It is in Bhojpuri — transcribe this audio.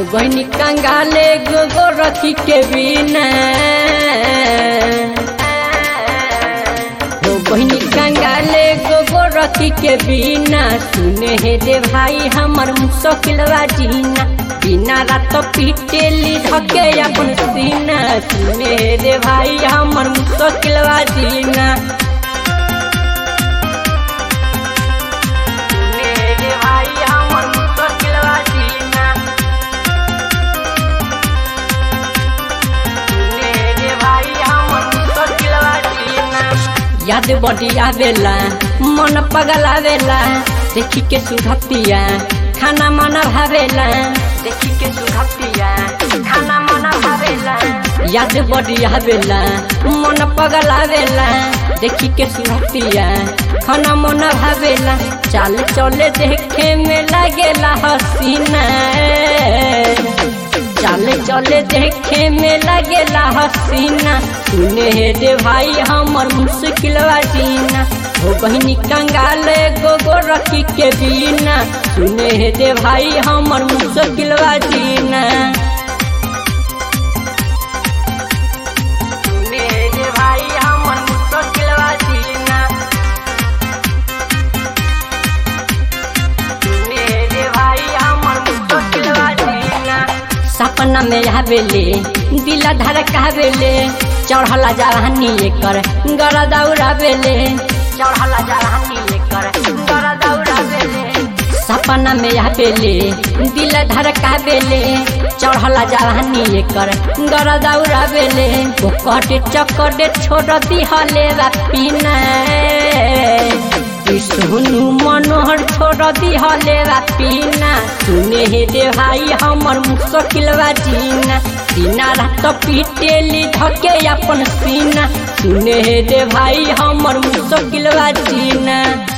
बहनी कंगाले गोगो रखी के बिना हो बहनी कंगाले गोगो रखी के बिना सुने हे रे भाई हमर मुश्किलवा जीना बिना रात पीटेली धके अपन सीना सुने हे रे भाई हमर मुश्किलवा जीना सुने हे रे भाई हमर मुश्किलवा जीना मेरे भाई हमर मुश्किलवा जीना याद बड़ी आवेला मन पगल आवेला देखी के सुधतिया खाना मन भावेला देखी के सुधतिया खाना मन भावेला याद बड़ी आवेला मन पगल आवेला देखी के सुधतिया खाना मन भावेला चाल चले देखे में लागेला हसीना चले चले देखे में लगेला हसीना सुने हे रे भाई हमर मुश्किलवा जीना हो बहनी कंगाल गोगो रखी के बिना सुने हे रे भाई हमर मुश्किलवा जीना सुने हे रे भाई हमर मुश्किलवा जीना सुने हे रे भाई हमर मुश्किलवा जीना सपना में आवेले दिला धड़कावेले चढ़ला जवानी एकर गरा दौड़ावेले चढ़ला जवानी एकर गरा दौड़ावेले सपना में आवेले दिल धड़कावेले चढ़ला जवानी एकर गरा दौड़ावेले ओकर चक्कर छोड़ दिहले पीना सोनू मनोहर छोड़ दिहले पीना सुने हे रे भाई हमर मुश्किलवा जीना सीना रात पीटेली धके अपन सीना सुने हे रे भाई हमर मुश्किलवा जीना